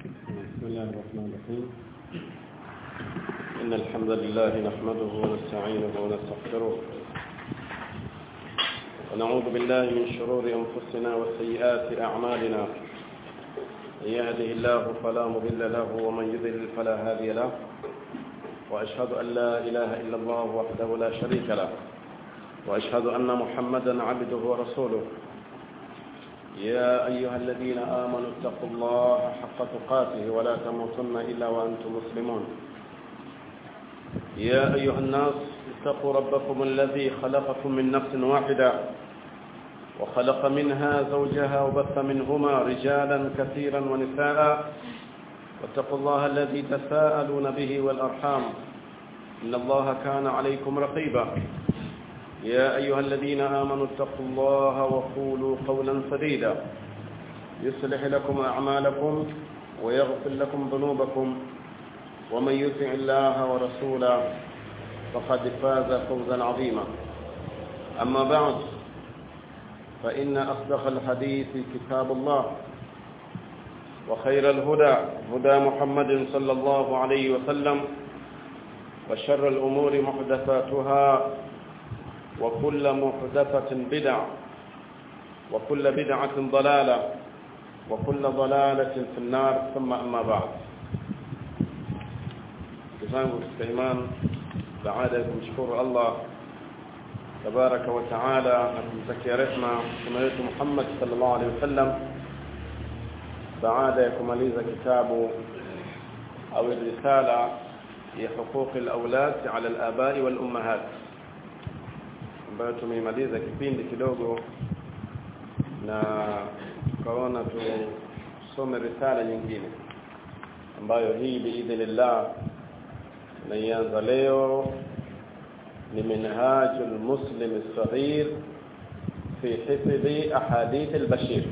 بسم الله الرحمن الرحيم إن الحمد لله نحمده ونستعينه ونستغفره ونعوذ بالله من شرور أنفسنا وسيئات أعمالنا من يهده الله فلا مضل له ومن يضلل فلا هادي له وأشهد أن لا إله إلا الله وحده لا شريك له وأشهد أن محمدا عبده ورسوله يا أيها الذين آمنوا اتقوا الله حق تقاته ولا تموتن إلا وأنتم مسلمون يا أيها الناس اتقوا ربكم الذي خلقكم من نفس واحدة وخلق منها زوجها وبث منهما رجالا كثيرا ونساء واتقوا الله الذي تساءلون به والأرحام إن الله كان عليكم رقيبا يا أيها الذين آمنوا اتقوا الله وقولوا قولا سديدا يصلح لكم أعمالكم ويغفر لكم ذنوبكم ومن يطع الله ورسوله فقد فاز فوزا عظيما أما بعد فإن أصدق الحديث كتاب الله وخير الهدى هدى محمد صلى الله عليه وسلم وشر الأمور محدثاتها وكل محدثة بدعة وكل بدعة ضلالة وكل ضلالة في النار ثم أما بعد جزاكم الإيمان بعد kumshukuru Allah تبارك وتعالى kumtakia rehma mtume wetu Muhammad sallallahu alaihi wasallam baada ya kumaliza kitabu au risala ya huquq al-awlad ala al-aba'i wal-ummahat ambayo tumeimaliza kipindi kidogo na tukaona tusome risala nyingine ambayo hii biidhnillah naianza leo ni minhajul muslim as-saghir fi hifdhi ahadith al-bashir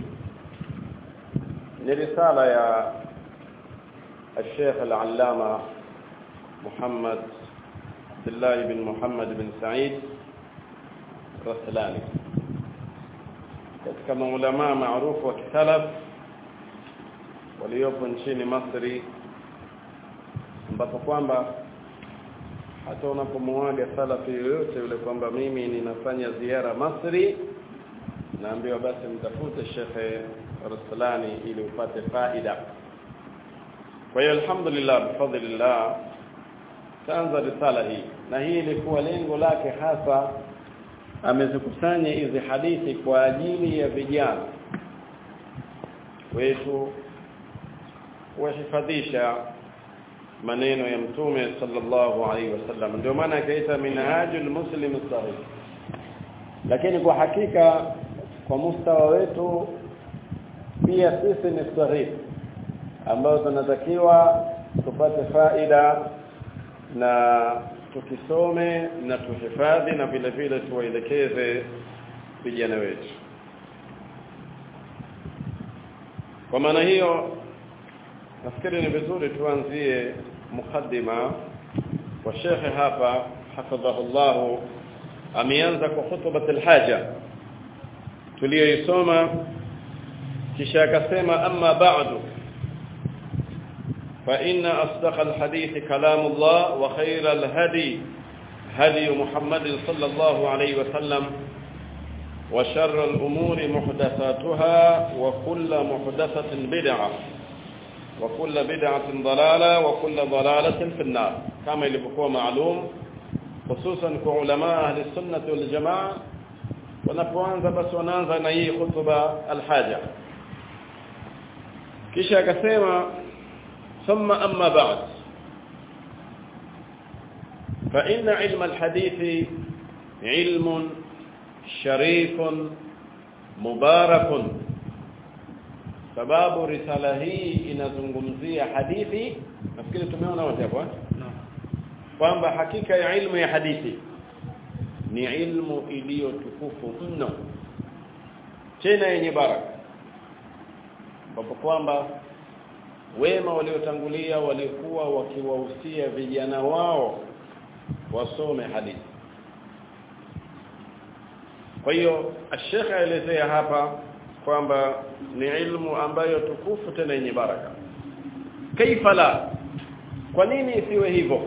ni risala ya الشيخ العلامة محمد عبد الله بن محمد بن سعيد Raslani katika maulama maarufu wa kisalaf waliopo nchini Masri ambapo kwamba hata unapomwaga salafi yoyote yule kwamba mimi ninafanya ziara Masri naambiwa basi mtafute Shekhe Raslani ili upate faida kwa hiyo alhamdulillah bifadlillah taanza risala hii na hii ilikuwa lengo lake hasa amezikusanya hizi hadithi kwa ajili ya vijana wetu kuhifadhisha maneno ya mtume sallallahu alaihi wasallam ndio maana akaita minhajul muslim sahih lakini kwa hakika kwa mustawa wetu pia sisi ni sahih ambao tunatakiwa tupate faida na tukisome na tuhifadhi na vile vile tuwaelekeze vijana wetu kwa maana hiyo nafikiri ni vizuri tuanzie mukaddima wa shekhe hapa hafadhahullah ameanza kwa hutubat alhaja tuliyoisoma kisha akasema amma ba'du فإن أصدق الحديث كلام الله وخير الهدي هدي محمد صلى الله عليه وسلم وشر الأمور محدثاتها وكل محدثة بدعة وكل بدعة ضلالة وكل ضلالة في النار كما يلبقوا معلوم خصوصا كعلماء أهل السنة والجماعة ونفوانza بس ونanza na hii khutba alhaja kisha akasema ثم أما بعد فإن علم الحديث علم شريف مبارك sababu risala hii inazungumzia hadithi nafikiri tumeona wote hapo kwamba hakika ya ilmu ya hadithi ni ilmu iliyotukufu mno tena yenye baraka ambapo kwamba wema waliotangulia walikuwa wakiwahusia vijana wao wasome hadithi kwa hiyo ashekha aelezea hapa kwamba ni ilmu ambayo tukufu tena yenye baraka kaifa la kwa nini isiwe hivyo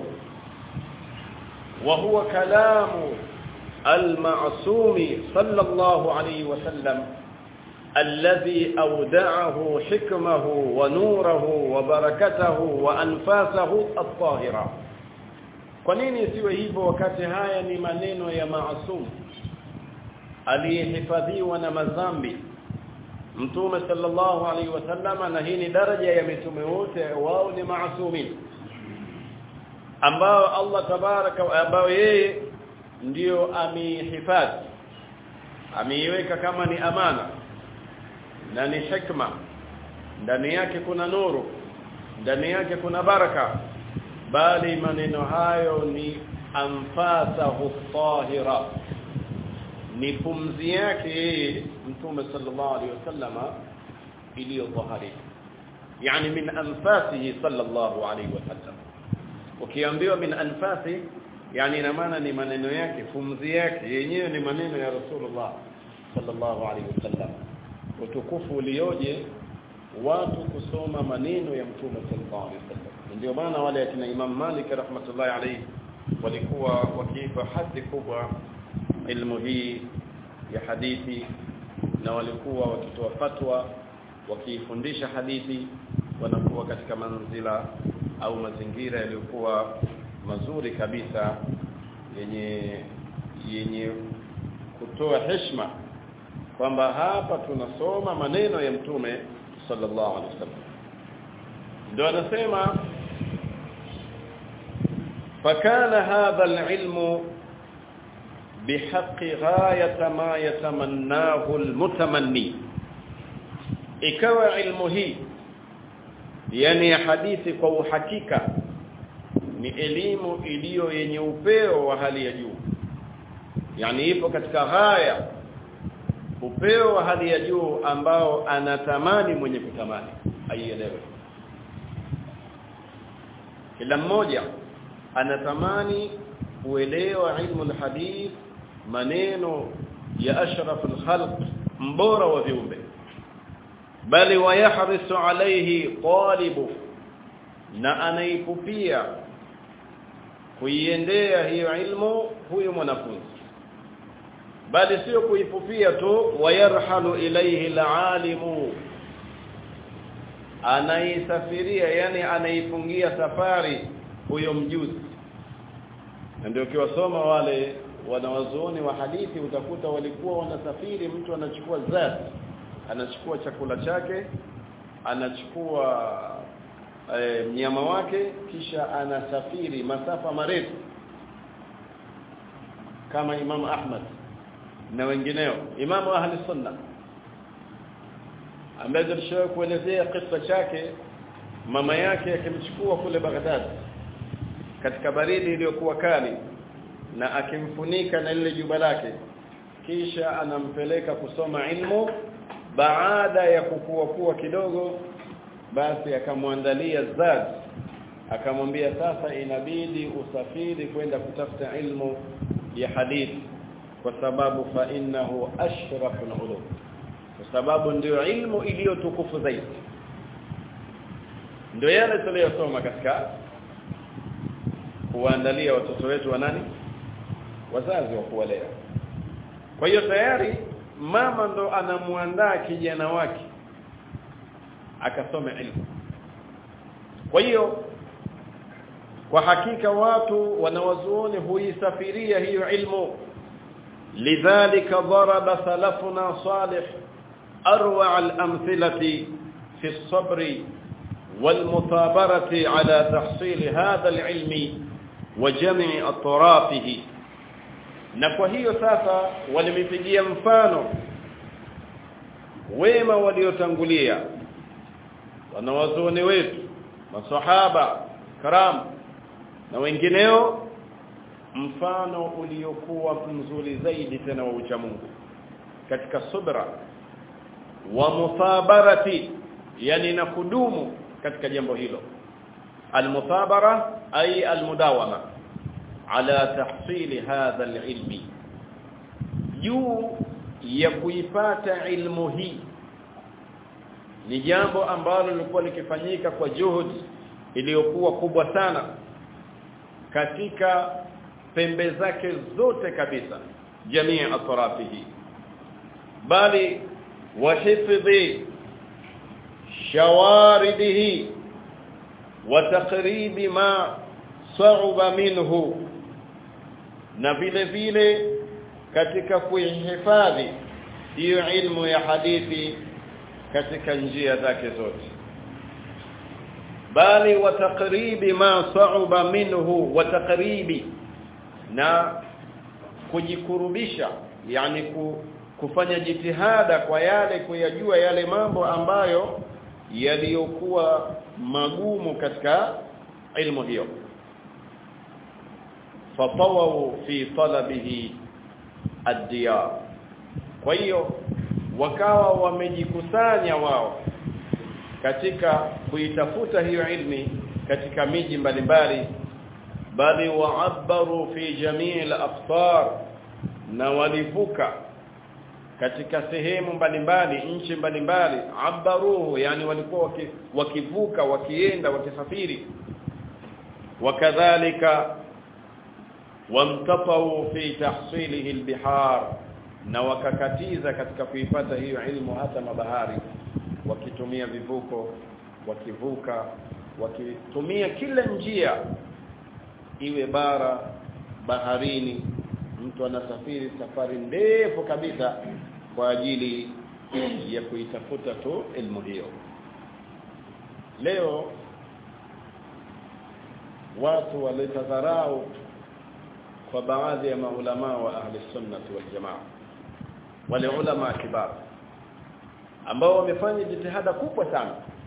wa huwa kalamu al-ma'sum sallallahu alayhi wasallam الذي أودعه حكمه ونوره وبركته وأنفاسه الطاهرة kwa nini isiwe hivyo wakati haya ni maneno ya maasum aliyehifadhiwa na madhambi mtume sallallahu alaihi wasallam na hii ni daraja ya mitume wote wao ni maasumin ambao Allah tabaraka ambao yeye ndio amehifadhi ameiweka kama ni amana na ni hikma ndani yake kuna nuru ndani yake kuna baraka bali maneno hayo ni anfasahu tahira ni pumzi yake yeye mtume sallallahu alaihi wasallama iliyotahharika yani min anfasihi sallallahu alaihi wasallam ukiambiwa min anfasi yani ina maana ni maneno yake pumzi yake yenyewe ni maneno ya rasulullah sallallahu alaihi wasallam utukufu ulioje watu kusoma maneno ya mtume sallallahu alaihi wasallam ndio maana wale akina Imam Malik rahmatullahi alayhi walikuwa wakiipa hadhi kubwa ilmu hii ya hadithi na walikuwa wakitoa fatwa wakifundisha hadithi wanakuwa katika manzila au mazingira yaliyokuwa mazuri kabisa yenye yenye kutoa heshima kwamba hapa tunasoma maneno ya mtume sallallahu alaihi wasallam ndio anasema فكان هذا العلم بحق غاية ما يتمناه المتمني ikawa ilmu hii yani hadithi kwa uhakika ni elimu iliyo yenye upeo wa hali ya juu yani ipo katika haya upeo wa hali ya juu ambao anatamani mwenye kutamani aielewe kila mmoja anatamani kuelewa ilmu alhadith maneno ya ashraf alkhalq mbora wa viumbe bali wayahrisu alayhi talibu na anaipupia kuiendea hiyo ilmu huyo mwanafunzi bali sio kuipupia tu wayarhalu ilayhi alalimu anaisafiria yani anaifungia safari huyo mjuzi na ndio ukiwasoma wale wanawazuoni wa hadithi utakuta walikuwa wanasafiri mtu anachukua zati anachukua chakula chake anachukua e, mnyama wake kisha anasafiri masafa marefu kama Imam Ahmad na wengineo Imamu ahli sunna ambaye tulishawahi kuelezea kisa chake mama yake akimchukua kule Baghdad katika baridi iliyokuwa kali na akimfunika na lile juba lake kisha anampeleka kusoma ilmu baada ya kukua kuwa kidogo basi akamwandalia zad akamwambia sasa inabidi usafiri kwenda kutafuta ilmu ya hadithi kwa sababu fa innahu ashraful ulum kwa sababu ndio ilmu iliyotukufu zaidi ndio yale tuliyosoma katika kuandalia watoto wetu wa nani wazazi wa kuwalea kwa hiyo tayari mama ndo anamuandaa kijana wake akasome ilmu kwa hiyo kwa hakika watu wanawazuoni huisafiria hiyo ilmu lidhalika daraba salafuna salih arwa al-amthilati fi as-sabr والمثابرة على تحصيل هذا العلم وجمع أطرافه na kwa hiyo sasa walimpigia mfano wema waliotangulia wanawazuoni wetu masahaba karam na wengineo mfano uliokuwa mzuri zaidi tena wa ucha Mungu katika subra wa muthabarati yani na kudumu katika jambo hilo almuthabara ay almudawama ala tahsili hadha alilmi juu ya kuipata ilmu hii ni jambo ambalo lilikuwa likifanyika kwa juhudi iliyokuwa kubwa sana katika pembe zake zote kabisa jamii atrafihi bali wahifdhi shawaridihi wa taqribi ma sa'uba minhu na vile vile katika kuihifadhi hiyo ilmu ya hadithi katika njia zake zote bali wa taqribi ma sa'uba minhu wa taqribi na kujikurubisha yani ku, kufanya jitihada kwa yale kuyajua yale mambo ambayo yaliyokuwa magumu katika ilmu hiyo fatawu fi talabihi ad-diyar kwa hiyo wakawa wamejikusanya wao katika kuitafuta hiyo ilmi katika miji mbalimbali bali waabaru fi jamii al-aqtar na walivuka katika sehemu mbalimbali nchi mbalimbali abaruhu yani walikuwa waki, wakivuka wakienda wakisafiri wakadhalika wamtatau fi tahsilihi albihar na wakakatiza katika kuipata hiyo ilmu hata mabahari wakitumia vivuko wakivuka wakitumia kila njia iwe bara baharini mtu anasafiri safari ndefu kabisa kwa ajili ya kuitafuta tu elimu hiyo leo watu walitadharau kwa baadhi ya maulama wa ahli sunnah wal jamaa wale ulama kibar ambao wamefanya jitihada kubwa sana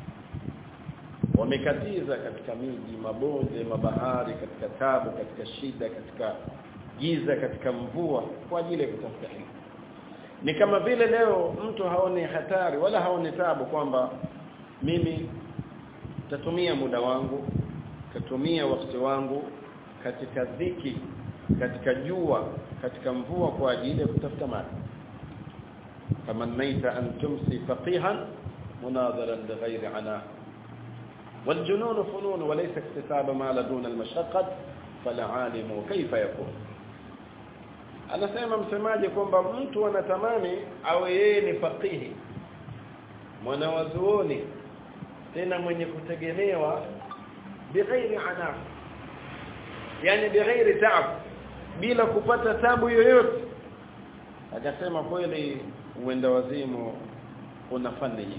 wamekatiza katika miji mabonde mabahari katika tabu katika shida katika giza katika mvua kwa ajili ya kutafuta ilmu ni kama vile leo mtu haoni hatari wala haoni tabu kwamba mimi tatumia muda wangu tatumia wakati wangu katika dhiki katika jua katika mvua kwa ajili ya kutafuta maji تمنيت أن تمسي فقيها مناظرا لغير عناء والجنون فنون وليس اكتساب ما لدون المشقة فالعالم كيف يكون anasema msemaji kwamba mtu anatamani awe yeye ni faqihi mwanawazuoni tena mwenye kutegemewa bighairi anaf yani bighairi taab bila kupata tabu yoyote akasema kweli uenda wazimu una fani nyingi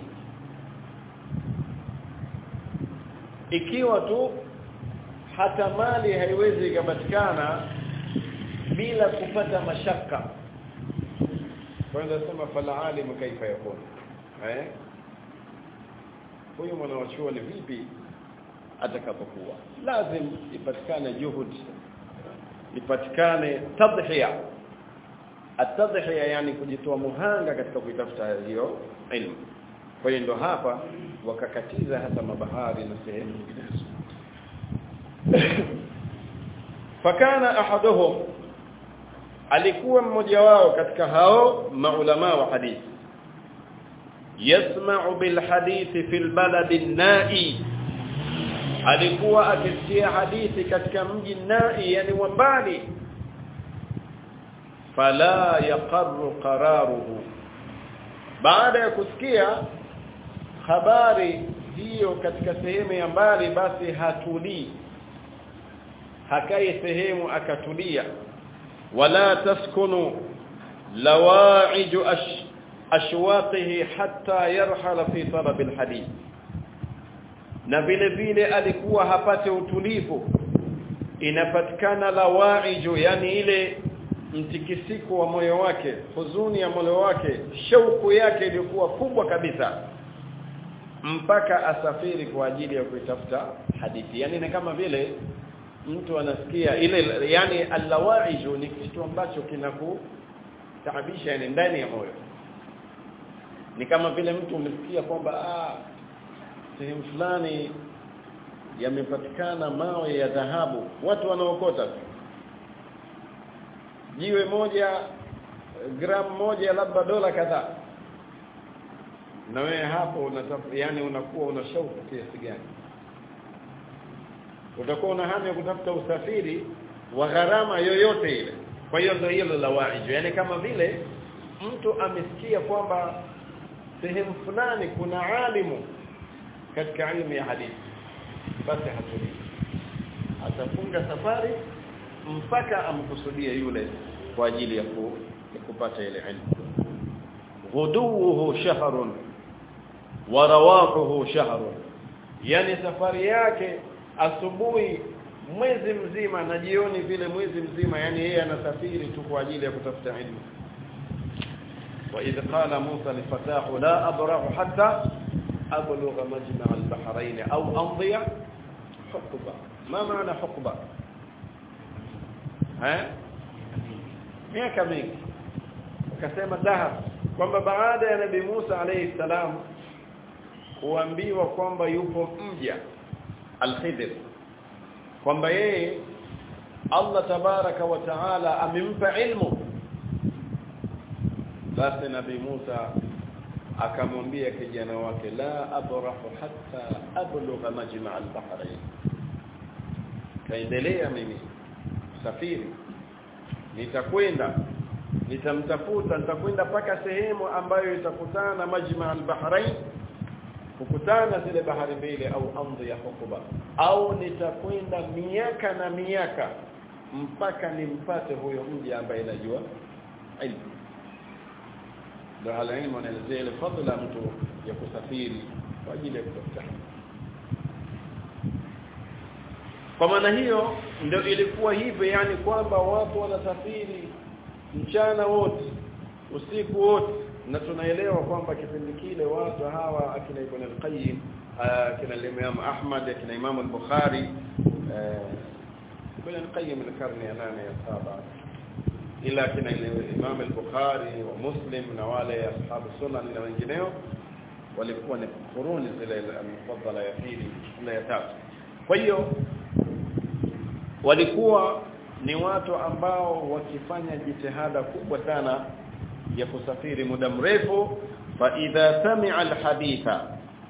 ikiwa tu hata mali haiwezi kupatikana bila kupata mashaka kwanza sema fala alimu kaifa yakun eh huyu mwanachuoni vipi atakapokuwa lazim ipatikane juhudi ipatikane tadhiya atadhiya yani kujitoa muhanga katika kuitafuta hiyo ilmu kwa hiyo ndo hapa wakakatiza hata mabahari na sehemu nyinginezo fakana ahaduhum alikuwa mmoja wao katika hao maulama wa hadithi yasma'u bil hadithi fil baladi nai alikuwa akisikia hadithi katika mji nai yani wa mbali fala yaqarru qararuhu baada ya kusikia habari hiyo katika sehemu ya mbali basi hatulii hakai sehemu akatulia wala taskunu lawaij ash ashwaqihi hatta yarhala fi talab alhadith na vile vile alikuwa hapate utulivu inapatikana lawaiju yani ile mtikisiko wa moyo wake huzuni ya moyo wake shauku yake ilikuwa kubwa kabisa mpaka asafiri kwa ajili ya kuitafuta hadithi yani ni kama vile mtu anasikia ile yani allawaiju ni kitu ambacho kinakutaabisha yani ndani ya moyo ni kama vile mtu umesikia kwamba ah sehemu fulani yamepatikana mawe ya dhahabu watu wanaokota tu jiwe moja gram moja labda dola kadhaa na wewe hapo unatafuta yani unakuwa una shauku kiasi gani utakuwa una hamu ya kutafuta usafiri wa gharama yoyote ile kwa hiyo ndio hilo la waiju yani kama vile mtu amesikia kwamba sehemu fulani kuna alimu katika elimu ya hadithi basi hatulii atafunga safari mpaka amkusudie yule kwa ajili ya, ku, ya kupata ile ilmu ghuduhu shahrun wa rawahuhu shahrun yani safari yake asubuhi mwezi mzima na jioni vile mwezi mzima yani yeye anasafiri tu kwa ajili ya kutafuta ilmu وإذ قال موسى لفتاه لا أبرح حتى أبلغ مجمع البحرين أو أمضي حقبة ما معنى حقبة ها miaka mingi akasema dahab kwamba baada ya nabii Musa alayhi salam kuambiwa kwamba yupo mja al-Khidr kwamba yeye Allah tabaraka wa taala amempa ilmu basi nabii Musa akamwambia kijana wake la abrahu hatta ablugha majma' al-bahrain kaendelea mimi safiri nitakwenda nitamtafuta nitakwenda paka sehemu ambayo itakutana na majma' al-bahrain kukutana zile bahari mbili au amdhi ya hukuba au nitakwenda miaka na miaka mpaka nimpate huyo mji ambaye najua ilmu ndio halilmu anaelezea ile fadhila mtu ya kusafiri kwa ajili ya kutafuta kwa maana hiyo ndio ilikuwa hivyo yani kwamba watu wanasafiri mchana wote usiku wote na tunaelewa kwamba kipindi kile watu hawa akina Ibn al-Qayyim akina Imam Ahmad akina Imam al-Bukhari Ibn al-Qayyim al-karni ya nane ya saba ila akina Imam al-Bukhari wa Muslim na wale ashabu sunan na wengineo walikuwa ni kuruni zile al-mufaddala ya pili na ya tatu kwa hiyo walikuwa ni watu ambao wakifanya jitihada kubwa sana ya kusafiri muda mrefu fa idha sami'a alhaditha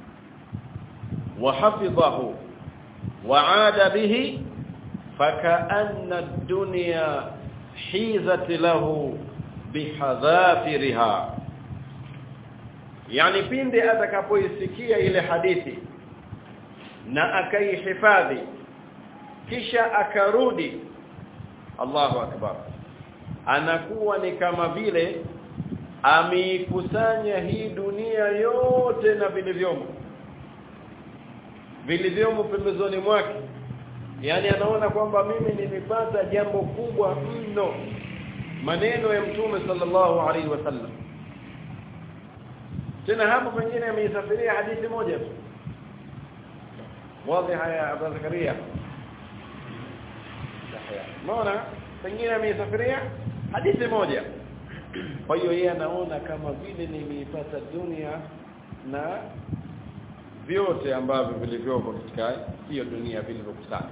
wa hafidhahu wa 'ada bihi faka'anna ad-dunya hizat lahu bihadhafiriha yani pinde atakapoisikia ile hadithi na akaihifadhi kisha akarudi Allahu akbar anakuwa ni kama vile ameikusanya hii dunia yote na vilivyomo vilivyomo pembezoni mwake yani anaona kwamba mimi nimepata jambo kubwa mno maneno ya mtume sallallahu alaihi wasallam tena hapo pengine ameisafiria hadithi moja tu wazi haya Abu Zakaria Unaona pengine ameisafiria hadithi moja kwa hiyo yeye anaona kama vile nimeipata dunia na vyote ambavyo vilivyopo katika hiyo dunia vilivyokusanya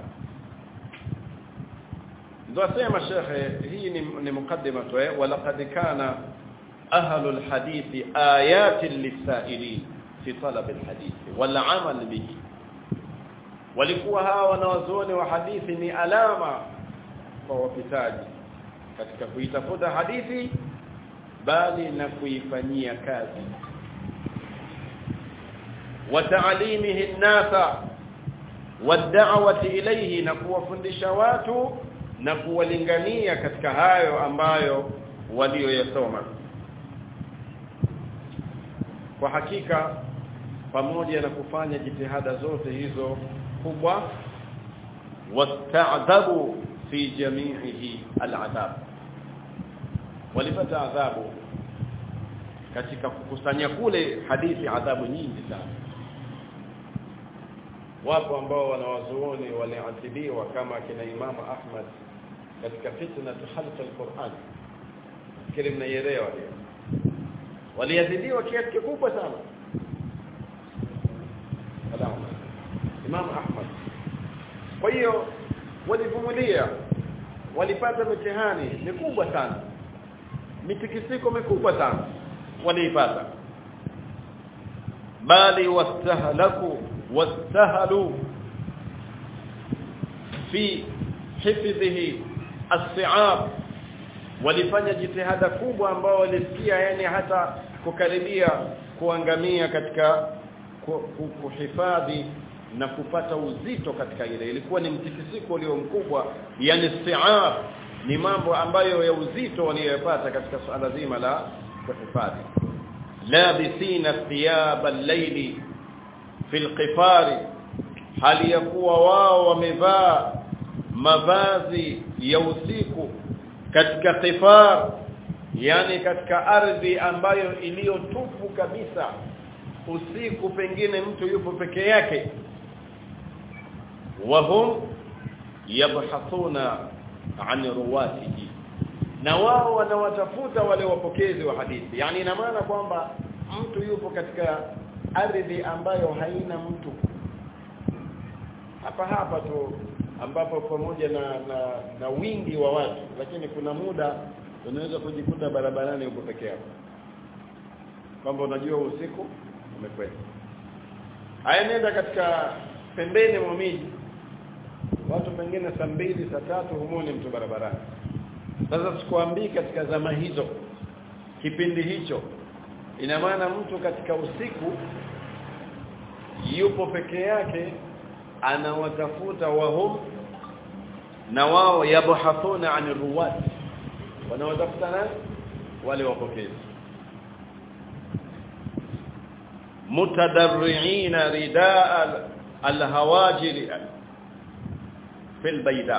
ndio asema shekhe hii ni, ni mukaddima tu eh walaqad kana ahlu alhadith ayatin lisailin fi talab alhadith wal amal bihi walikuwa hawa wanawazuoni wa hadithi ni alama kwa wapitaji katika kuitafuta hadithi bali na kuifanyia kazi wa ta'limihi an-nasa wad-da'wati ilayhi na kuwafundisha watu na kuwalingania katika hayo ambayo walioyasoma kwa hakika pamoja na kufanya jitihada zote hizo kubwa wasta'dhabu fi jami'ihi al'adab walipata adhabu katika kukusanya kule hadithi adhabu nyingi sana wapo ambao wanawazuoni waliadhibiwa kama kina Imam Ahmad katika fitna khalq al-Qur'an kile mnaielewa hiyo waliadhibiwa kiasi kikubwa sana salamu Imam Ahmad kwa hiyo walivumilia walipata mitihani mikubwa sana mitikisiko mikubwa sana waliipata bali wastahlaku wastahalu fi hifdhihi as-si'ab walifanya jitihada kubwa ambao walifikia yani hata kukaribia kuangamia katika kuhifadhi na kupata uzito katika ile ilikuwa ni mtikisiko ulio mkubwa yani si'ab ni mambo ambayo ya uzito waliyopata katika suala zima la kuhifadhi labisina thiyab al-layli fi al-qifari hali ya kuwa wao wamevaa mavazi ya usiku katika qifar yani katika ardhi ambayo iliyotupu kabisa usiku pengine mtu yupo peke yake wahum yabhathuna an ruwatihi na wao wanawatafuta wale wapokezi wa hadithi yani ina maana kwamba mtu yupo katika ardhi ambayo haina mtu hapa hapa tu ambapo pamoja na, na na wingi wa watu lakini kuna muda unaweza kujikuta barabarani uko peke yako kwamba unajua usiku umekwenda haya nenda katika pembeni mwa miji watu pengine saa mbili saa tatu humoni mtu barabarani sasa sikuambii katika zama hizo kipindi hicho ina maana mtu katika usiku yupo peke yake anawatafuta wahum na wao yabhathuna an ruwat wanawatafuta nani wale wapokezi mutadarriina ridaa alhawajiri fil bayda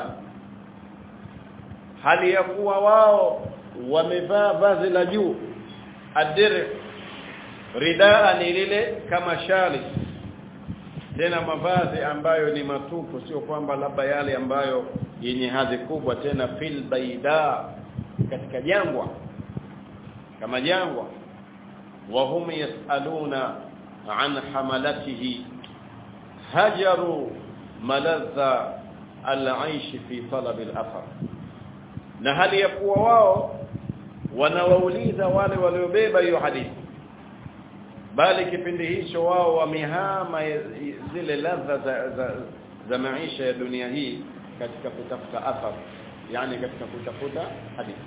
hali ya kuwa wao wamevaa vazi la juu adir ridaa ni lile kama shali tena mavazi ambayo ni matupu sio kwamba labda yale ambayo yenye hadhi kubwa tena fil baida katika jangwa kama jangwa wa hum yasaluna an hamalatihi hajaru maladha al-aish fi talab al-athar na hali ya kuwa wao wanawauliza wale waliobeba hiyo hadithi bali kipindi hicho wao wamehama zile ladha za, za, za maisha ya dunia hii katika kutafuta athar yani katika kutafuta hadithi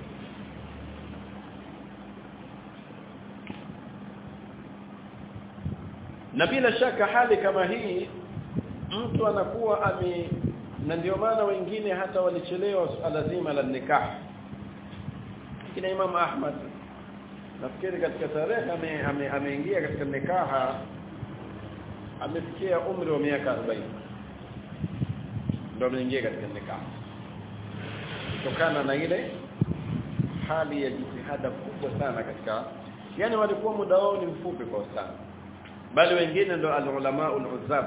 na bila shaka hali kama hii mtu anakuwa ame na ndio maana wengine hata walichelewa suala zima la nikah kina Imam Ahmad nafikiri katika tarehe ameingia ame, ame katika nikaha amefikia umri wa miaka 40 ndio ameingia katika nikaha kutokana na ile hali ya jitihada kubwa sana katika yani walikuwa muda wao ni mfupi kwa sana bali wengine ndo al-ulama ul-uzzab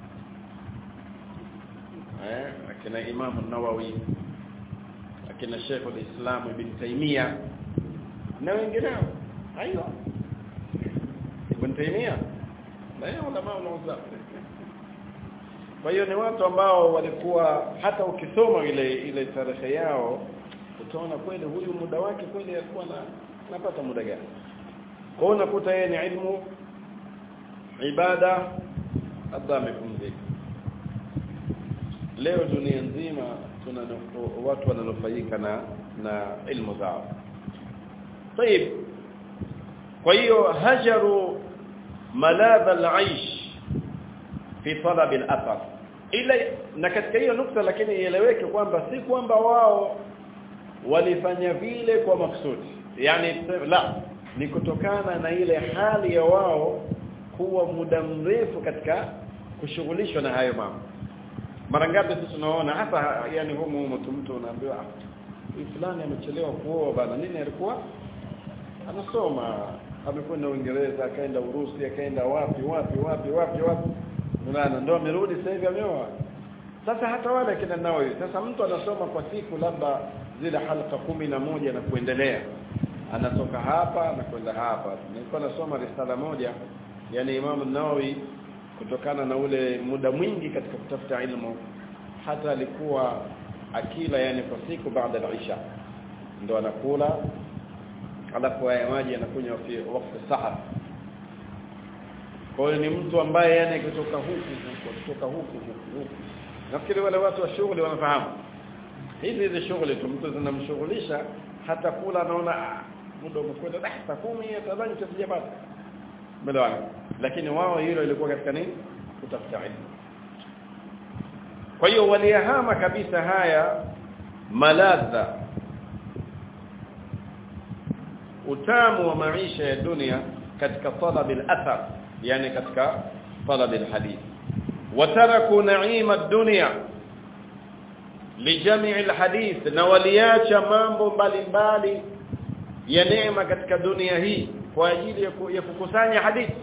eh akina Imam an-Nawawi akina Sheikh al-Islam Ibn Taymiyyah na wengineo aiyo Ibn Taymiyyah na yeye ulama ul-uzzab kwa hiyo ni watu ambao walikuwa hata ukisoma ile ile tarehe yao utaona kweli huyu muda wake kweli alikuwa na napata muda gani kwa hiyo unakuta yeye ni ilmu ibada labda amepumzika leo dunia nzima tuna watu wananufaika na na ilmu zao طيب kwa hiyo hajaru maladha al-aish fi talab al-athar ila na katika hiyo nukta lakini ieleweke kwamba si kwamba wao walifanya vile kwa maksudi yani la ni kutokana na ile hali ya wao kuwa muda mrefu katika kushughulishwa na hayo mambo mara ngapi sisi tunaona hata yani humu humu mtu unaambiwa fulani amechelewa kuoa bana nini alikuwa anasoma amekwenda Uingereza akaenda Urusi akaenda wapi wapi wapi wapi wapi unaona ndio amerudi sasa hivi ameoa sasa hata wale kina nao sasa mtu anasoma kwa siku labda zile halqa kumi na moja na kuendelea anatoka hapa na kwenda hapa nilikuwa nasoma risala moja yani Imam Nawawi kutokana na ule muda mwingi katika kutafuta ilmu hata alikuwa akila yani kwa siku baada ya Isha ndo anakula alafu haya maji anakunywa fi wakati sahar kwa hiyo ni mtu ambaye yani kutoka huku huku kutoka huku huku huku nafikiri wale watu wa shughuli wanafahamu hizi hizi shughuli tu mtu zinamshughulisha hata kula anaona ah, muda umekwenda dah saa 10 tadhani tusijapata belewana lakini wao hilo ilikuwa katika nini kutafuta ilmu kwa hiyo waliyahama kabisa haya maladha utamu wa maisha ya dunia katika talab al-athar yani katika talab al-hadith wataraku na'ima ad-dunya lijami' al-hadith na waliacha mambo mbalimbali ya neema katika dunia hii kwa ajili ya kukusanya hadithi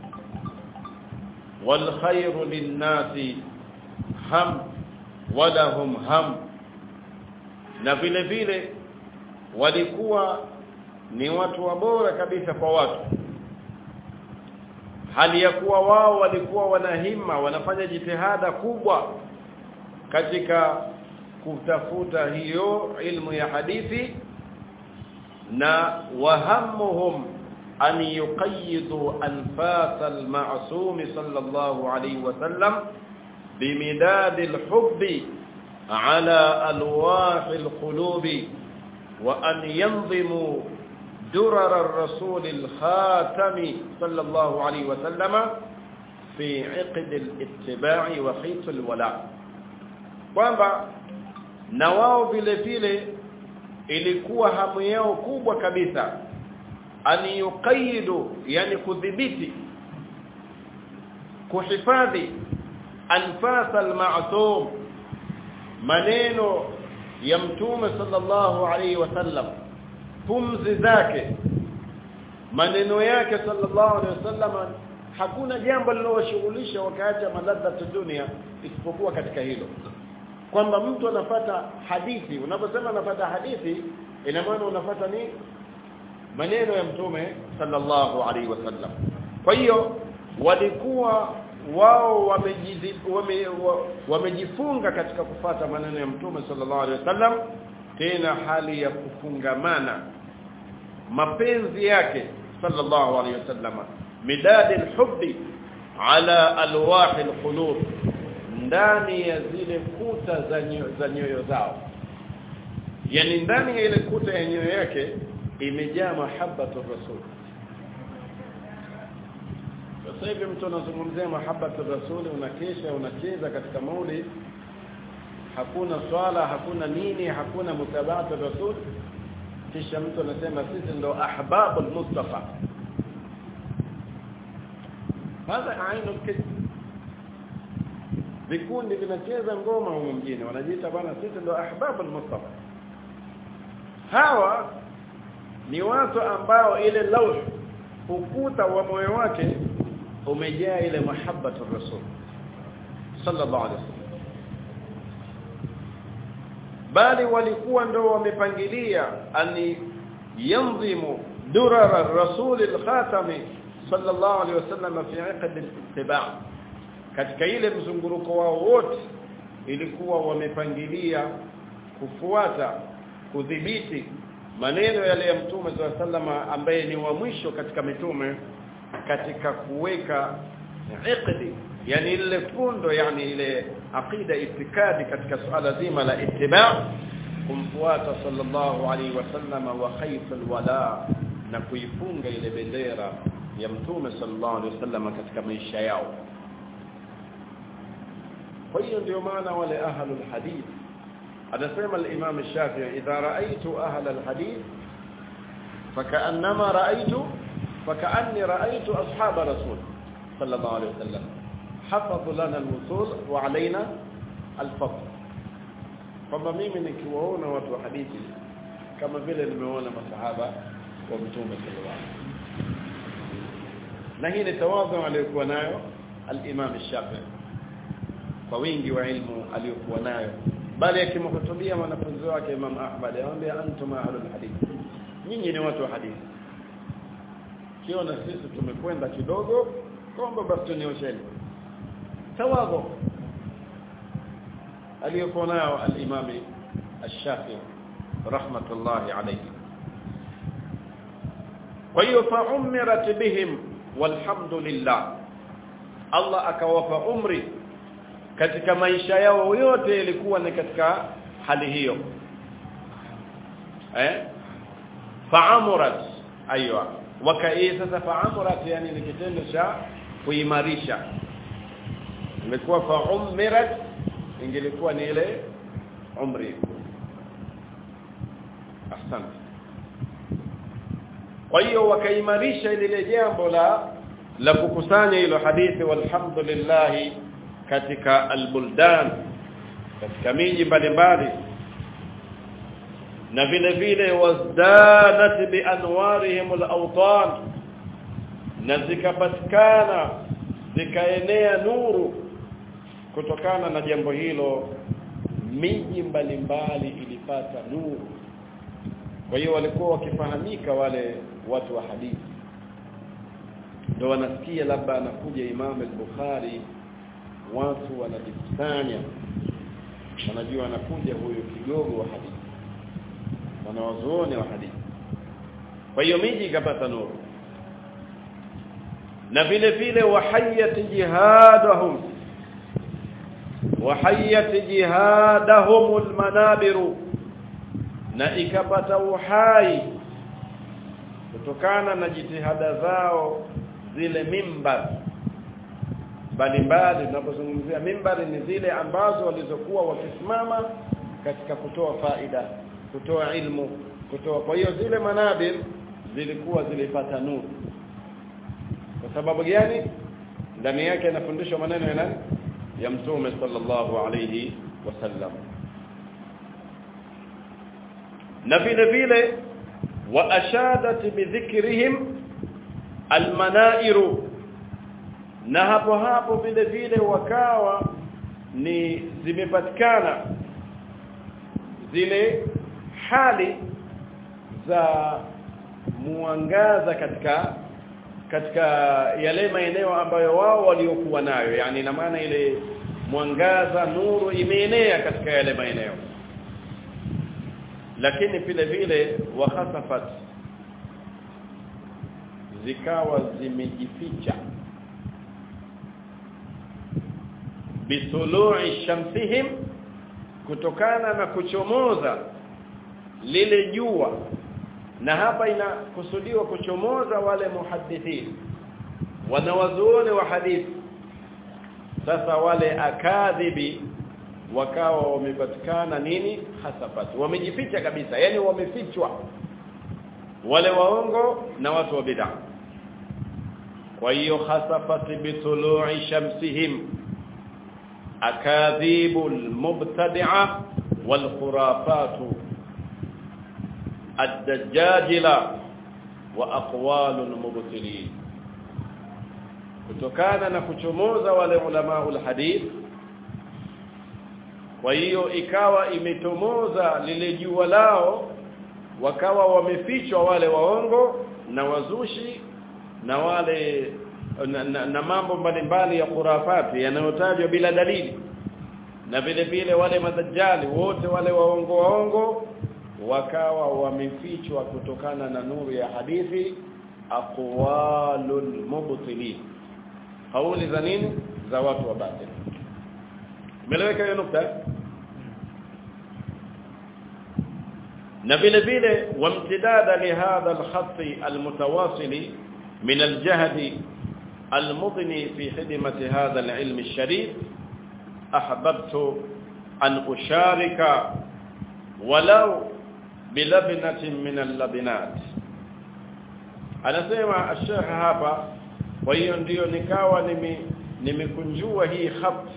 wal khayru lin-nasi ham walahum ham na vile vile walikuwa ni watu wa bora kabisa kwa watu hali ya kuwa wao walikuwa wanahima wanafanya jitihada kubwa katika kutafuta hiyo ilmu ya hadithi na wahamuhum an yuqayyidu anfas al-ma'sum sallallahu alayhi wa sallam بمداد الحب على الواح القلوب وأن ينظموا درر الرسول الخاتم صلى الله عليه وسلم في عقد الاتباع وخيط الولاء kwamba na wao vile vile ilikuwa hamu yao kubwa kabisa ani yuqayidu yani kudhibiti kuhifadhi anfas al-ma'sum maneno ya mtume sallallahu alaihi wasallam pumzi zake maneno yake sallallahu alaihi wasallam hakuna jambo lilowashughulisha wakaacha maladha dunia isipokuwa katika hilo kwamba mtu anapata hadithi unaposema anapata hadithi ina maana unapata ni maneno ya mtume sallallahu alaihi wasallam kwa hiyo walikuwa wao wamejifunga wame, katika kufata maneno ya mtume sallallahu alaihi wasallam tena hali ya kufungamana mapenzi yake sallallahu alaihi wasallam midad alhubbi ala alwah alqulub ndani ya zile kuta za nyoyo za nyoyo zao yani ndani ya ile kuta ya nyoyo yake imejaa mahabbatu rasul sasa hivi mtu anazungumzia mahabbatu rasuli unakesha unacheza katika maulid hakuna swala hakuna nini hakuna mutabaatu rasul kisha mtu anasema sisi ndo ahbabul mustafa hadha ainu kid vikundi vinacheza ngoma huko mjini wanajiita bana sisi ndo ahbabul mustafa hawa ni watu ambao ile lauh ukuta wa moyo wake umejaa ile mahabbatu rasul sallallahu alaihi wasallam bali walikuwa ndo wamepangilia ani yanzimu durara rasul al-khatami sallallahu alaihi wasallam fi aqd al-ittiba' katika ile mzunguruko wao wote ilikuwa wamepangilia kufuata kudhibiti maneno yale ya mtume sallallahu ambaye ni wa mwisho katika mitume katika kuweka iqdi yani ile fundo yani ile aqida itikadi katika suala zima la ittiba kumfuata sallallahu alaihi wasallam wa khayf alwala na kuifunga ile bendera ya mtume sallallahu alaihi wasallam katika maisha yao kwa hiyo ndio maana wale ahlul hadith anasema al-Imam Shafi'i idha ra'aytu ahla al-hadith فكانما رايت فكاني رايت اصحاب رسول صلى الله عليه وسلم حفظوا لنا الوصول وعلينا الفضل kwamba mimi nikiwaona watu wa hadithi kama vile nimeona masahaba wa mtume sallallahu na hii ni tawadhu aliyokuwa nayo al-Imam Shafi'i kwa wingi wa ilmu aliyokuwa nayo bali akimhutubia wanafunzi wake Imam Ahmad anamwambia antum ahlul hadith nyinyi ni watu wa hadithi kiona sisi tumekwenda kidogo kwamba basi tuniosheni tawadhu aliyokuwa nayo al-Imam Ash-Shafi'i rahmatullahi alayhi kwa hiyo fa umirat bihim walhamdulillah Allah akawapa umri katika maisha yao yote ilikuwa ni katika hali hiyo eh fa'amurat aywa wakai sasa fa'amurat yani ni kitendo cha kuimarisha imekuwa fa'umirat ingelikuwa ni ile umri asante kwa hiyo wakaimarisha lile jambo la la kukusanya hilo hadithi walhamdulillah katika albuldan katika miji mbalimbali na vile vile wazdanat bi anwarihim alawtan na zikapatikana zikaenea nuru kutokana na jambo hilo miji mbalimbali ilipata nuru kwa hiyo walikuwa wakifahamika wale watu wa hadithi ndio wanasikia labda anakuja Imam al-Bukhari watu wanajikusanya wanajua anakuja huyu kigogo wa hadithi wanawazuoni wa hadithi kwa hiyo miji ikapata nuru na vile vile wahayat jihadahum wahayat jihadahum almanabiru na ikapata uhai kutokana na jitihada zao zile mimbar mbalimbali tunapozungumzia mimbari ni zile ambazo walizokuwa wakisimama katika kutoa faida kutoa ilmu kutoa kwa hiyo zile manabir zilikuwa zilipata nuru kwa sababu gani ndani yake yanafundishwa maneno ya nani ya mtume sallallahu alayhi wasallam na vile vile wa ashadat bidhikrihim almanairu na hapo hapo vile vile wakawa ni zimepatikana zile hali za muangaza katika katika yale maeneo ambayo wao waliokuwa nayo yani ina maana ile mwangaza nuru imeenea katika yale maeneo lakini vile vile wakhasafat zikawa zimejificha bisulu'i shamsihim kutokana na kuchomoza lile jua na hapa inakusudiwa kuchomoza wale muhaddithin wanawazuoni wa hadithi sasa wale akadhibi wakawa wamepatikana nini hasafat wamejificha kabisa yani wamefichwa wale waongo na watu wa bid'a kwa hiyo hasafat bitulu'i shamsihim akadhibul mubtadi'a wal khurafatu ad-dajjajila wa aqwalul mubtilin kutokana na kuchomoza wale ulamaul hadith kwa hiyo ikawa imetomoza lile jua lao wakawa wamefichwa wale waongo na wazushi na wale na, na, na mambo mbalimbali ya khurafati yanayotajwa bila dalili na vile vile wale madajjali wote wale waongo waongo wakawa wamefichwa kutokana na nuru ya hadithi aqwalul mubtilin kauli za nini za watu wa batil umeeleweka hiyo nukta na vile vile wamtidada lihadha alkhati almutawasili min aljahd المضني في خدمة هذا العلم الشريف أحببت أن أشارك ولو بلبنة من اللبنات anasema الشيخ hapa kwa hiyo ndio nikawa nime nimekunjua hii khat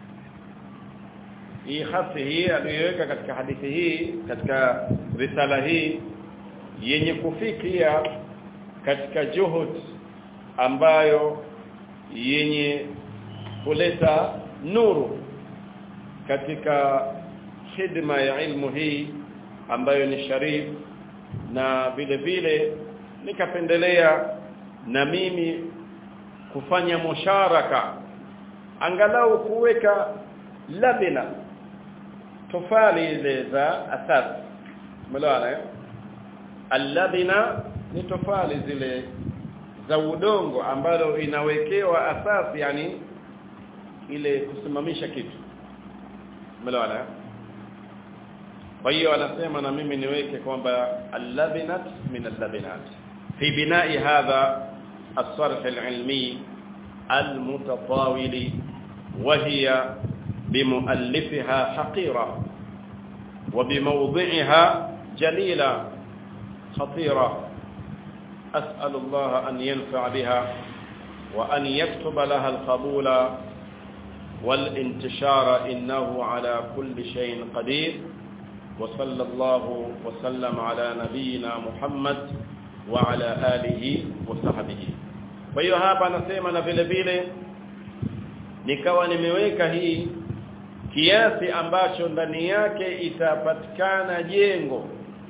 hii khati hii aliyoweka katika hadithi hii katika risala hii yenye kufikia katika juhud ambayo yenye kuleta nuru katika khidma ya ilmu hii ambayo ni sharif na vile vile nikapendelea na mimi kufanya musharaka angalau kuweka labina tofali ile za asas umeelewana eh alladina ni tofali zile za udongo ambalo inawekewa asasi yani ile kusimamisha kitu umeelewana kwa hiyo anasema na mimi niweke kwamba allabinat min allabinat fi bina'i hadha الصرح العلمي المتطاول وهي بمؤلفها حقيرة وبموضعها جليلة خطيرة أسأل الله أن ينفع بها وأن يكتب لها القبول والانتشار إنه على كل شيء قدير وصلى الله وسلم على نبينا محمد وعلى آله وصحبه kwa hiyo hapa anasema na vile vile nikawa nimeweka hii kiasi ambacho ndani yake itapatikana jengo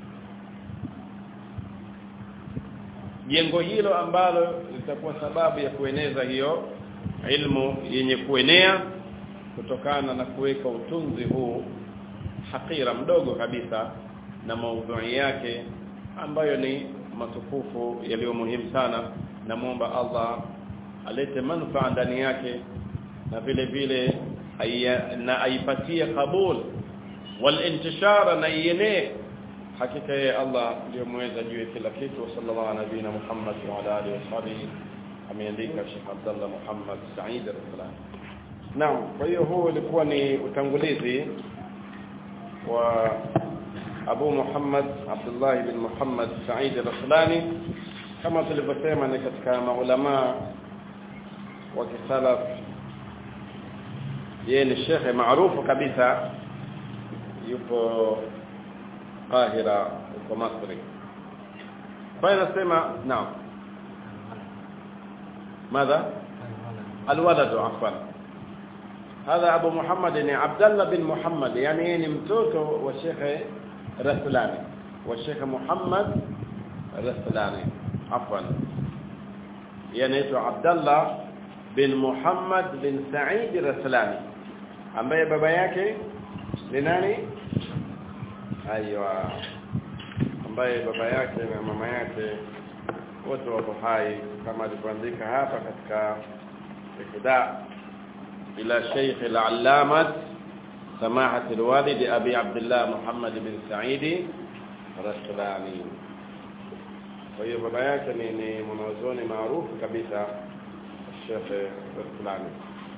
jengo hilo ambalo litakuwa sababu ya kueneza hiyo ilmu yenye kuenea kutokana na kuweka utunzi huu hakira mdogo kabisa na maudhui yake ambayo ni matukufu yaliyo muhimu sana namuomba Allah alete manufaa ndani yake na vile vile na aipatie kabul wal intishara na ienee hakika yeye Allah ndio mweza juu ya kila kitu sallallahu ala nabina Muhammad wa ala alihi washabihi ameandika Sheikh Abdullah Muhammad Said al-Salam Naam kwa hiyo huu ulikuwa ni utangulizi wa Abu Muhammad Abdullah bin Muhammad Said al-Raslani kama tulivyosema ni katika maulama wa kisalaf yeye ni shekhe maarufu kabisa yupo Qahira huko Masri kwa hiyo nasema naam ماذا الولد عفوا هذا ابو محمد يعني عبد الله بن محمد يعني ni mtoto wa Sheikh Rasulani wa Sheikh Muhammad Rasulani عفوا يعني عبد الله bin Muhammad bin Said Raslani ambaye baba yake ni nani aiwa ambaye baba yake na mama yake wote wako hai kama alivyoandika hapa katika ikda ila Sheikh al-Allamat سماحة الوالد أبي عبد الله محمد بن سعيد رسلاني kwa hiyo baba yake ni, ni mwanazuoni maarufu kabisa Sheikh Rasulani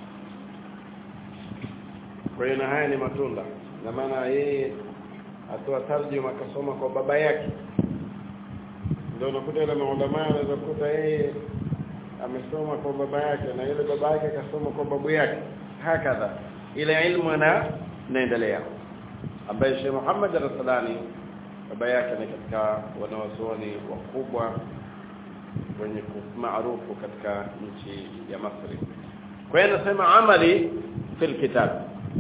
kwa hiyo na haya ni matunda na maana yeye atoa tarjuma akasoma kwa baba yake ndio unakuta ile maulama anaweza kukuta yeye amesoma kwa baba yake na yule baba yake akasoma kwa babu yake hakadha ile ilmu na naendelea ambaye Sheikh Muhammad Rasulani baba yake ni katika wanawazuoni wakubwa wenye maarufu katika nchi ya Misri kwa hiyo nasema amali fil kitab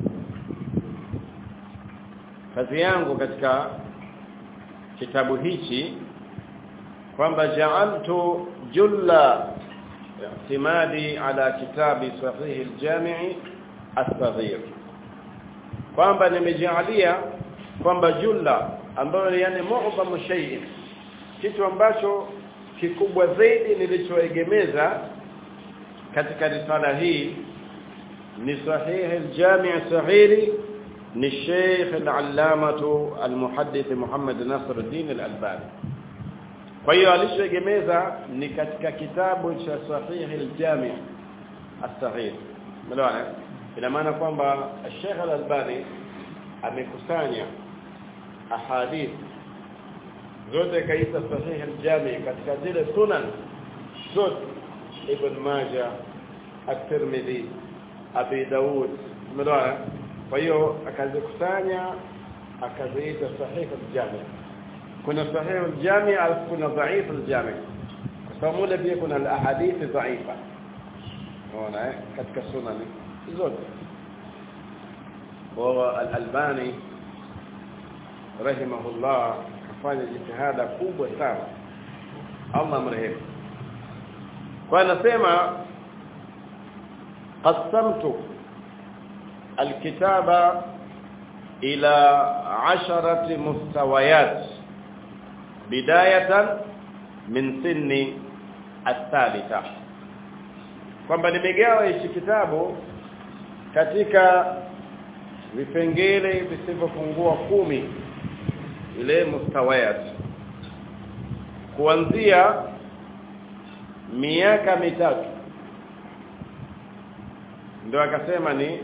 kazi yangu katika kitabu hichi kwamba ja'altu julla i'timadi ala kitabi sahih al-jami' as-saghir kwamba nimejalia kwamba julla ambayo yani mu'dhamu shay'in kitu ambacho kikubwa zaidi nilichoegemeza katika risala hii ni sahih al-jami' as-saghiri ni Sheikh al-Allamah al-Muhaddith Muhammad Nasruddin al-Albani kwa hiyo alichoegemeza ni katika kitabu cha sahih al-Jami' as-Saghir mlawana ina maana kwamba Sheikh al-Albani amekusanya ahadith zote kaita sahih al-Jami' katika zile sunan zote Ibn Majah at-Tirmidhi Abi Daud mlawana kwa hiyo akazikusanya akaziita sahih al-Jami' kuna sahih al-Jami' au kuna dhaif al-Jami' kwa sababu mule pia kuna al-ahadith dhaifa unaona katika sunani zote wa al-Albani rahimahullah kafanya jitihada kubwa sana Allah mrehemu kwa anasema qasamtu الكتاب إلى عشرة مستويات بداية من سن الثالثة kwamba nimegawa hichi kitabu katika vipengele visivyopungua kumi ile mustawayat kuanzia miaka mitatu ndio akasema ni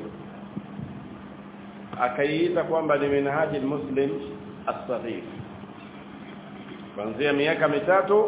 akaiita kwamba ni minhaji muslim as-saghir kuanzia miaka mitatu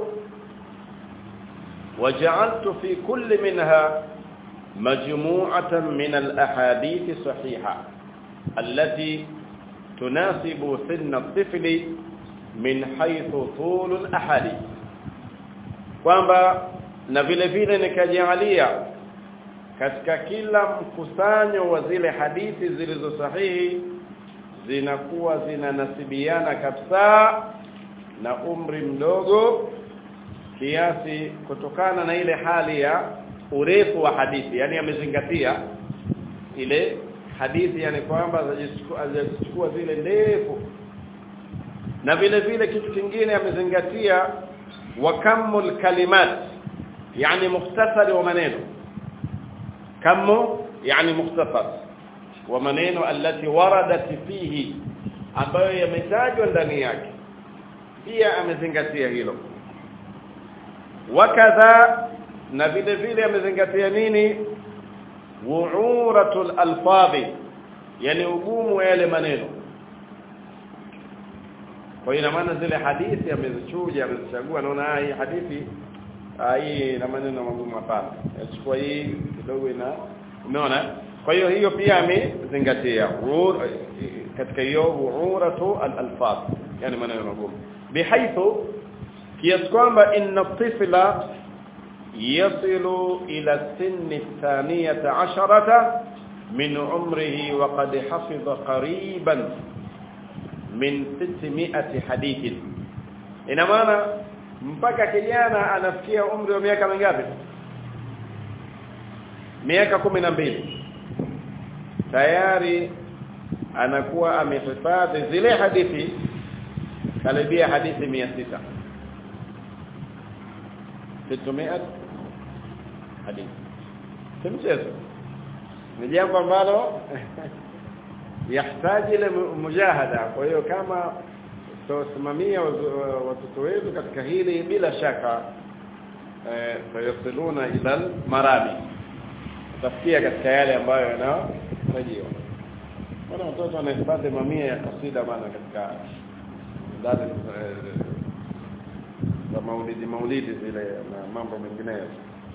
وجعلت في كل منها مجموعة من الأحاديث الصحيحة التي تناسب سن الطفل من حيث طول الأحاديث kwamba na vile vile nikajalia katika kila mkusanyo wa zile hadithi zilizo sahihi zinakuwa zinanasibiana kabisa na umri mdogo kiasi kutokana na ile hali ya urefu wa hadithi yani amezingatia ile hadithi yani kwamba hazichukua zile ndefu na vile vile kitu kingine amezingatia wakamul kalimat yani mukhtasari wa maneno kamu yani mukhtasar wa maneno alati waradat fihi ambayo yametajwa ndani yake pia amezingatia hilo wakadha na vile vile amezingatia nini wu'uratul alfadhi yani ugumu wa yale maneno kwa hiyo maana zile hadithi amezichuja amezichagua naona hii hadithi hii na maneno magumu hapana achukua hii kidogo ina umeona kwa hiyo hiyo pia amezingatia katika hiyo wu'uratu al-alfadh yani maneno magumu bihaithu kiasi kwamba inna tifla yasilu ila sinni thaniyata asharata min umrihi wa qad hafidha qariban min 600 hadithin ina maana mpaka kijana anafikia umri wa miaka mingapi miaka mbili tayari anakuwa amehifadhi zile hadithi karibia hadithi 600 600 hadithi si mchezo ni jambo ambalo yahitaji ile mujahada kwa hiyo kama tutasimamia watoto wetu katika hili bila shaka eh sayasiluna ila marami tafikia katika yale ambayo yanatarajiwa Bwana mtoto anahifadhi mamia ya kasida bana katika ndani za maulidi maulidi zile na mambo mengineyo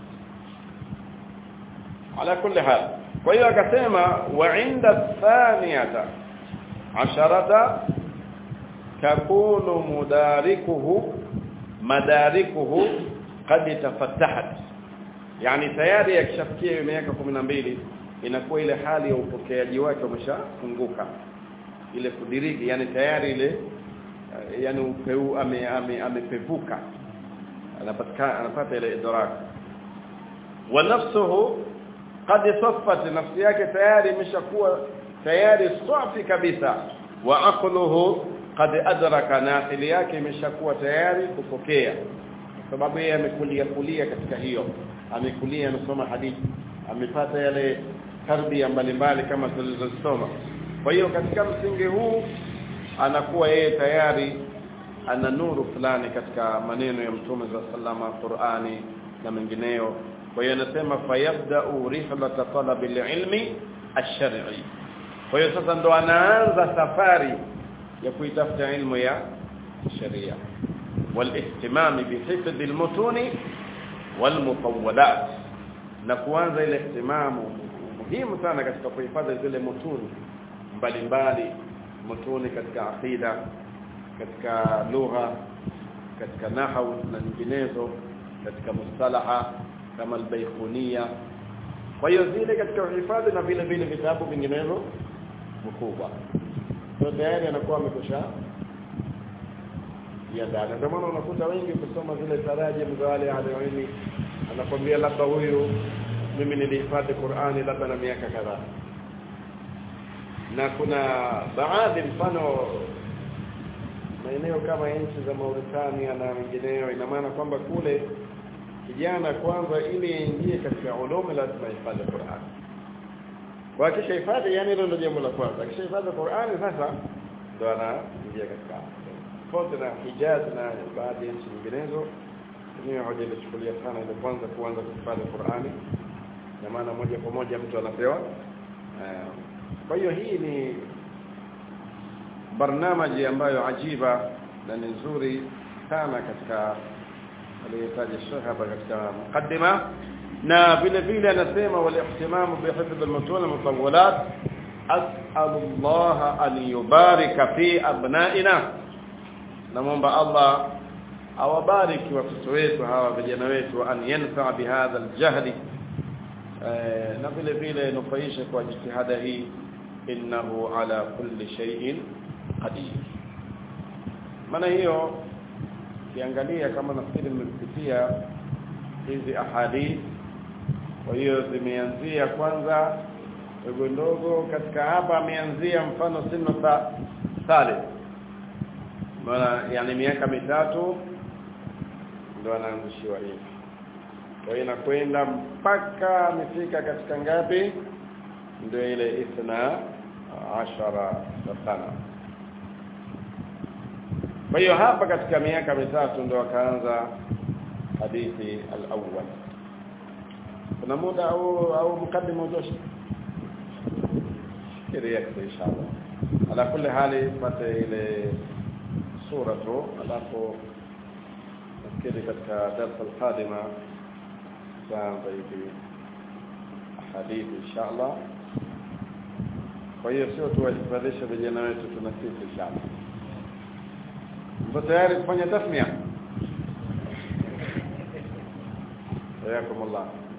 ala kulli hal kwa hiyo akasema wa inda thaniyata asharata takunu mudarikuhu madarikuhu qad tafattahat yani tayari akishafikia hiyo miaka 12 inakuwa ile hali ya upokeaji wake umeshafunguka ile kudiriki yani tayari ile yani upeu ame, ame, amepevuka anapatikana anapata ile idrak wa nafsuhu qad saffat nafsi yake tayari imeshakuwa tayari safi kabisa wa aqluhu qad adraka na akili yake imeshakuwa tayari kupokea kwa sababu yeye amekulia kulia katika hiyo amekulia amesoma hadithi amepata yale tarbia mbalimbali kama tulizosoma kwa hiyo katika msingi huu anakuwa yeye tayari ana nuru fulani katika maneno ya mtume za sallama Qur'ani na mengineyo kwa hiyo anasema fayabda'u rihlata talabi ilmi ash-shar'i kwa hiyo sasa ndo anaanza safari ya kuitafuta ilmu ya sharia والاهتمام بحفظ المتون والمطولات na kuanza ile ihtimamu muhimu sana katika kuhifadhi zile mutuni mbalimbali mutuni katika aqida katika lugha katika nahwu na nyinginezo katika mustalaha kama albaykhuniya kwa hiyo zile katika uhifadhi na vile vile vitabu vinginevyo mkubwa kwa tayari anakuwa amekosha ya dada ndio maana unakuta wengi kusoma zile tarajim za wale aliyoini anakwambia labda huyu mimi nilihifadhi Qur'ani labda na miaka kadhaa na kuna baadhi mfano maeneo kama nchi za Mauritania na mengineyo ina maana kwamba kule kijana kwanza ili ingie katika ulumi lazima ihifadhi Qur'an kwa akisha hifadhi yani hilo ndio jambo la kwanza akisha hifadhi Qur'ani sasa ndo anaingia katika tofauti na Hijaz na baadhi ya nchi nyinginezo mimi hoja ilichukulia sana ile kwanza kuanza kuhifadhi Qur'ani na maana moja kwa moja mtu anapewa kwa hiyo hii ni barnamaji ambayo ajiba na ni nzuri sana katika aliyotaja Sheikh hapa katika mukaddima na vile vile anasema walihtimamu bihifdh almutun almutawwalat as'alu Allah an yubarika fi abnaina namuomba Allah awabariki watoto wetu hawa vijana wetu an yanfa bihadha aljahdi na vile vile nufaishe kwa jitihada hii innahu ala kulli shay'in qadir maana hiyo kiangalia kama nafikiri mmepitia hizi ahadith kwa hiyo zimeanzia kwanza ndogo ndogo katika hapa ameanzia mfano sino sa sale maana yani miaka mitatu ndio anaanzishiwa hivi kwa hiyo inakwenda mpaka amefika katika ngapi ndio ile ithna ashara sana kwa hiyo hapa katika miaka mitatu ndio akaanza hadithi al-awwal kuna muda au au mkaddimu utoshi kile yake inshallah ala kulli hali pate ile sura tu alafu nafikiri katika darasa al-qadima tutaanza hivi hadithi inshallah kwa hiyo sio tuwahifadhishe vijana wetu tuna sisi inshallah mpo tayari kufanya tasmia حياكم الله